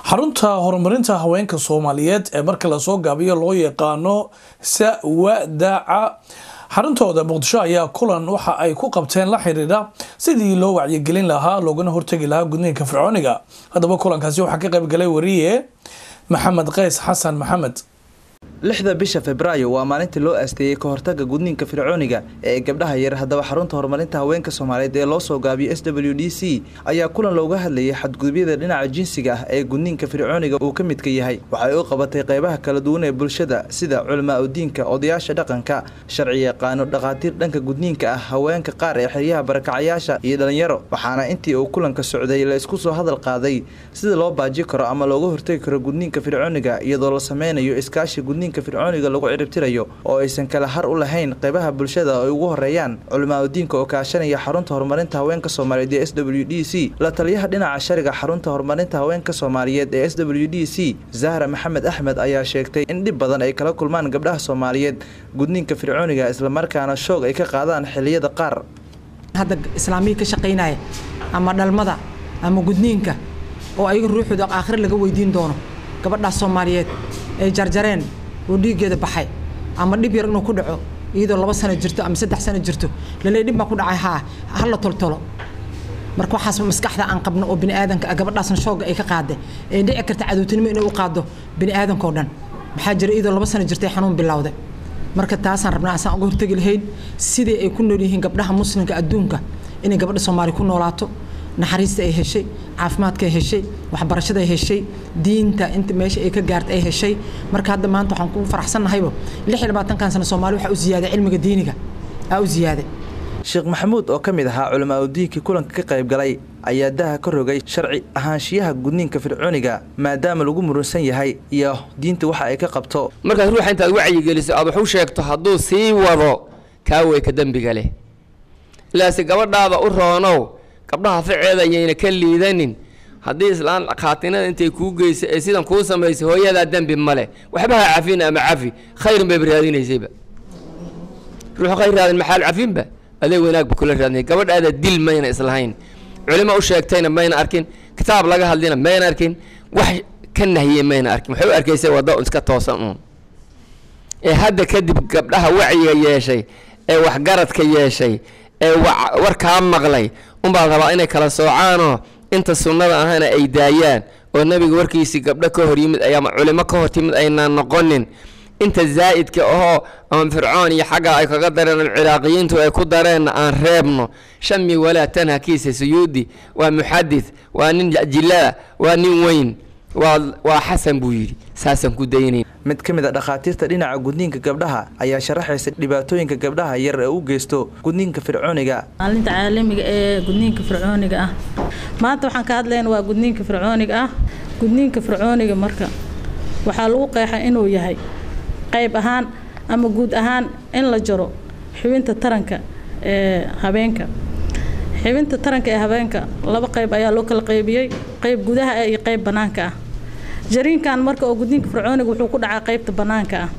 xarunta horumarinta haweenka soomaaliyeed ee marka lasoo gaabiyo loo yaqaano sawadaca xaruntooda muqdisho ayaa kulan waxa ay ku qabteen la xiriira sidii loo wacyigelin lahaa loogana hortegi lahaa gudniinka fircooniga haddaba kulankaasi waxaa ka qayb galay wariye maxamed qays xasan maxamed lixda bisha febraayo waa maalintii loo aasteeyey ka hortaga gudniinka fircooniga ee gabdhaha yar haddaba xarunta horumarinta haweenka soomaaliyeed ee loo soo gaabiyo s w d c ayaa kulan looga hadlayay xadgudubyada dhinaca jinsiga ah ee gudniinka fircooniga uu ka midka yahay waxay u qabatay qeybaha kala duwan ee bulshada sida culamaa udiinka odayaasha dhaqanka sharci yaqaano dhakhaatiir dhanka gudniinka ah haweenka qaar ee xeryaha barakacayaasha iyo dhalinyaro waxaana intii uu kulanka socday la isku soo hadal qaaday sida loo baaji karo ama looga hortegi karo gudniinka fircooniga iyadoo la sameynayo iskaashi gudniinka fircooniga lagu ciribtirayo oo aysan kala har u lahayn qeybaha bulshada ay ugu horeeyaan culamaa udiinka oo kaashanaya xarunta horumarinta haweenka soomaaliyeed ee s w d c la taliyaha dhinaca shariga xarunta horumarinta haweenka soomaaliyeed ee s w d c zahra maxamed axmed ayaa sheegtay in dhib badan ay kala kulmaan gabdhaha soomaaliyeed gudniinka fircooniga islamarkaana shoog ay ka qaadaan xiliyada qaar hadda islaamiya ka shaqaynaya ama dhalmada ama gudniinka oo ayaga ruuxooda aakhire laga weydiin doono gabadhaas soomaaliyeed ay jarjareen oo dhiiggeeda baxay ama dhib yar inuu ku dhaco iyadoo laba sano jirto ama saddex sano jirto lale dhib baa ku dhacay haa hala toltolo marka waxaas maskaxda aan qabno oo biniaadanka gabadhaasna shooga ay ka qaada ee dhici karta cadowtinimo inay u qaado biniaadankao dhan maxaa jira iyadoo laba sano jirtay xanuun bilowday marka taasaan rabnaa asaan uga hortegi lahayn sidii ay ku nool yihiin gabdhaha muslimka adduunka inay gabadha soomaali ku noolaato naxariista ay heshay caafimaadka ay heshay waxbarashada ay heshay diinta inta meesha ay ka gaarta ay heshay marka hadda maanta waxaan ku faraxsannahaybo lix iyo labaatankan sano soomaali waxaa u ziyaaday cilmiga diiniga aa u ziyaaday sheekh maxamuud oo ka mid ahaa culamaa udiinkii kulanka ka qayb galay ayaa daha ka rogay sharci ahaanshiyaha gudniinka fircooniga maadaama lagu murunsan yahay iyo diinta waxa ay ka qabto markaad ruuxa intaad wacyigeliso aad wax u sheegto hadduu sii wado kaaweyka dembiga leh ilaase gabadhaada u roonow gabdhaha ficeeda ayayna ka liidanin haddii islaan khaatinada intay kuu geysa ee sidan kuu samaysay hooyadaa dembi male waxba ha cafin ama cafi khayrun bayba raadinaysayba ruux khayr raadin maxaal cafinba adeeg wanaagba kula raadinay gabadhaada dil mayna islahayn culimo u sheegtayna mayna arkin kitaab laga hadlina mayna arkin wax ka nahiyey mayna arkin waxay u arkaysay wadda iska toosan uun ee hadda kadib gabdhaha wacyiga yeeshay ee waxgaradka yeeshay ee warkaa maqlay unbaa rabaa inay kala soocaanoo inta sunnada ahana ay daayaan oo nebiga warkiisii gabdho ka hor yimid ama culimo ka hor timid aynaan noqonin inta zaa'idka ahoo ama fircoon iyo xagga ay kaga dareen ama ciraaqiyiintu ay ku dareenna aan reebno shami walaa tanha kiisa suyuudi waa muxadid waa nin jilaa waa nin weyn waa xasan buu yidhi saasaan ku daynayn mid ka mid a dhakhaatiirta dhinaca gudniinka gabdhaha ayaa sharaxaysa dhibaatooyinka gabdhaha yar ee u geysto gudniinka fircooniga maalinta caalamiga ee gudniinka fircooniga ah maanta waxaan ka hadlayna waa gudniinka fircooniga ah gudniinka fircooniga marka waxaa lagu qeexay inuu yahay qayb ahaan ama guud ahaan in la jaro xubinta taranka ee habeenka xibinta taranka ee habeenka laba qayb ayaa loo kala qaybiyey qayb gudaha ah iyo qayb bannaanka ah jariinkan marka oo gudniinka fircooniga wuxuu ku dhacaa qaybta bannaanka ah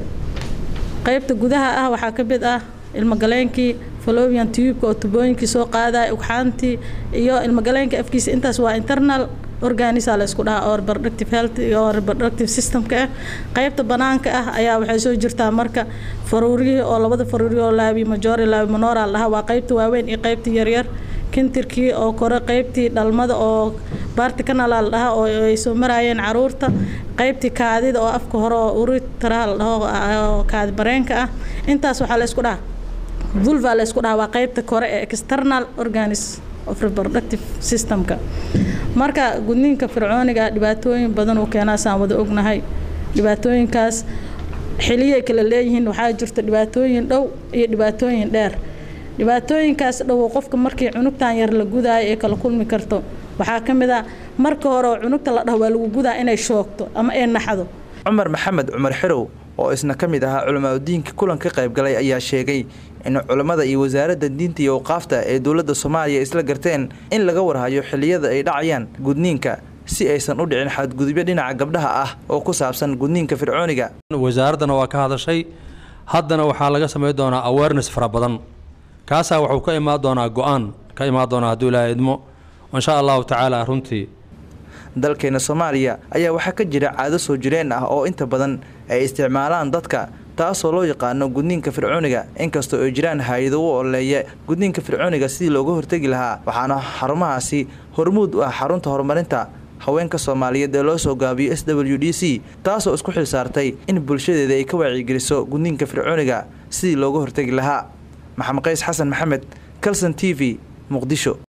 qaybta gudaha ah waxaa ka mid ah ilmogaleenkii falovian tubeka oo tubooyinkii soo qaadaya ugxaantii iyo ilmogaleenka afkiisa intaas waa internal organisa la isku dhahaa oo reproductive health iyo reproductive systemka ah qaybta banaanka ah ayaa waxay soo jirtaa marka faruuriyihii oo labada faruuriyi oo laabi majori laabi monora lahaa waa qaybta waaweyn iyo qaybta yaryar kintirkii oo kore qaybtii dhalmada oo baarti kanala la dhahaa oo ay soo maraayeen caruurta qaybtii kaadida oo afka hore oo uritara la dhaho kaadi bareenka ah intaas waxaa la isku dhahaa vulva la isku dhahaa waa qaybta kore ee external organis of reproductive systemka marka gudniinka fircooniga dhibaatooyin badan uu keenaa saan wada ognahay dhibaatooyinkaas xiliyay kala leeyihiin waxaa jirta dhibaatooyin dhow iyo dhibaatooyin dheer dhibaatooyinkaas dhow qofka markii cunugtan yar la gudaayo ee kala kulmi karto waxaa ka mid ah marka hore oo cunugta la dhaho waa lagu gudaa inay shoogto ama ay naxdo cumar maxamed cumar xerow oo isna ka mid ahaa culamaa udiinka kulan ka qayb galay ayaa sheegay in culammada iyo wasaaradda diinta iyo awqaafta ee dowladda soomaaliya isla garteen in laga warhayo xilliyada ay dhacayaan gudniinka si aysan u dhicin xadgudubyo dhinaca gabdhaha ah oo ku saabsan gudniinka fircooniga wasaaraddana waa ka hadashay haddana waxaa laga samayn doonaa awareness fara badan kaasaa wuxuu ka imaan doonaa go-aan ka imaan doonaa hadduu ilaaha idmo insha allahu tacaala runtii dalkeena soomaaliya ayaa waxaa ka jira caado soo jireen ah oo inta badan ay isticmaalaan dadka taasoo loo yaqaano gudniinka fircooniga inkastoo ay jiraan hay-ado u oleeya gudniinka fircooniga sidii looga hortegi lahaa waxaana xarumahaasi hormuud u ah xarunta horumarinta haweenka soomaaliyeed ee loo soo gaabiyo s w d c taasoo isku xil saartay in bulshadeeda ay ka wacyigeliso gudniinka fircooniga sidii looga hortegi lahaa maxamed qays xasan maxamed calson t v muqdisho